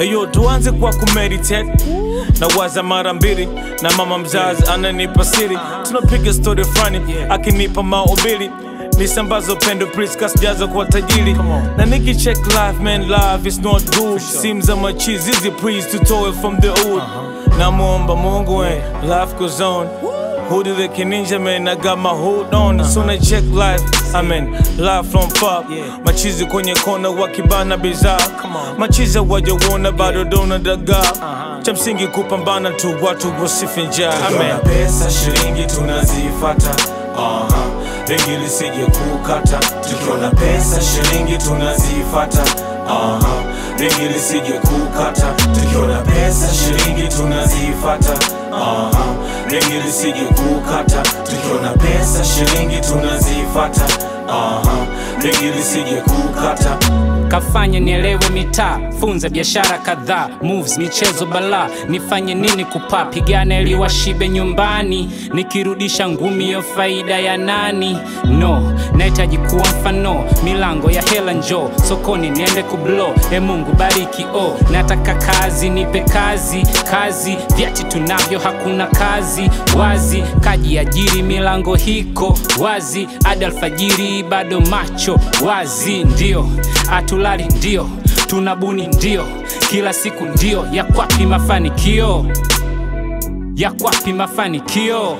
Heyo, tuanze kwa kumeditate na waza mara mbili, na mama mzazi ananipa siri, tunapiga story fulani akinipa maubili nisambazo pendo please kasijaza kwa tajiri na niki check life man life is not good seems I'm a cheese easy please tutoe from the hood namwomba mungu eh, life goes on Hoodie the Ninja man, I got my hood on. Soon I check life, I mean life from far. Machizi kwenye kona wakibana bidhaa, machizi wajaona bado dona dagaa. Cha msingi kupambana tu, watu wasife njaa. Amen. pesa shilingi tunazifata Aha. Bengi lisije kukata tukiona pesa shilingi tunazifata Aha. Bengi lisije kukata tukiona pesa shilingi tunazifata Aha. Bengi lisije kukata tukiona pesa shilingi tunazifata Aha. Bengi lisije kukata kafanya nielewe mitaa funza biashara kadhaa moves michezo balaa nifanye nini kupaa pigana ili washibe nyumbani nikirudisha ngumi yo faida ya nani no nahitaji kuwa mfano milango ya hela njo sokoni niende kublo e mungu bariki o nataka kazi nipe kazi kazi vyati tunavyo hakuna kazi wazi kaji ajiri milango hiko wazi hadi alfajiri bado macho wazi ndio atulali ndio tunabuni ndio kila siku ndio ya kwapi mafanikio ya kwapi mafanikio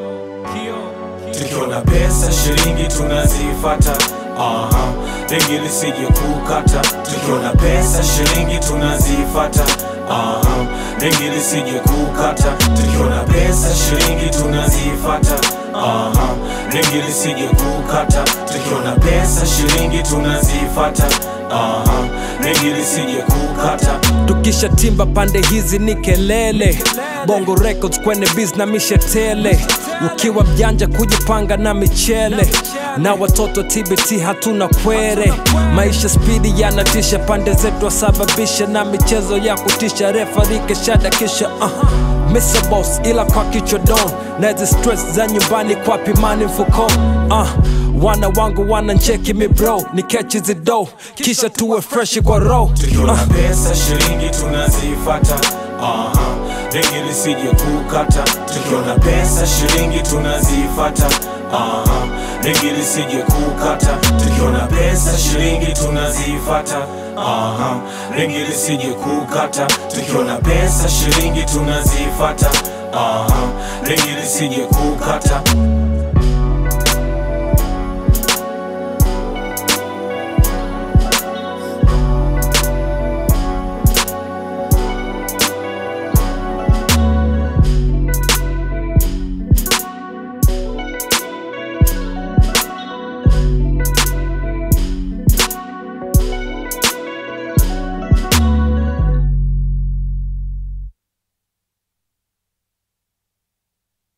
tukiona pesa shilingi tunazifata Aha. Bengi lisije kukata tukiona pesa shilingi tunazifata Aha. Bengi lisije kukata tukiona pesa shilingi tunazifata Aha. Bengi lisije kukata tukiona pesa shilingi tunazifata Aha. Bengi lisije kukata tukisha timba pande hizi ni kelele bongo records kwenye biz na mishetele ukiwa mjanja kujipanga na michele na watoto tbt hatuna kwere maisha spidi yanatisha pande zetu wasababisha na michezo ya kutisha refarike shada kisha uh. Mr. Boss ila kwa kichwa don na hizi stress za nyumbani kwa pimani mfuko uh. wana wangu wanancheki mi bro ni kechi zido kisha tuwe freshi kwa row tukiona pesa shilingi tunazifata Aha. Bengi lisije kukata tukiona pesa shilingi tunazifata Aha. Bengi lisije kukata tukiona pesa shilingi tunazifata Aha. Bengi lisije kukata tukiona pesa shilingi tunazifata Aha. Bengi lisije kukata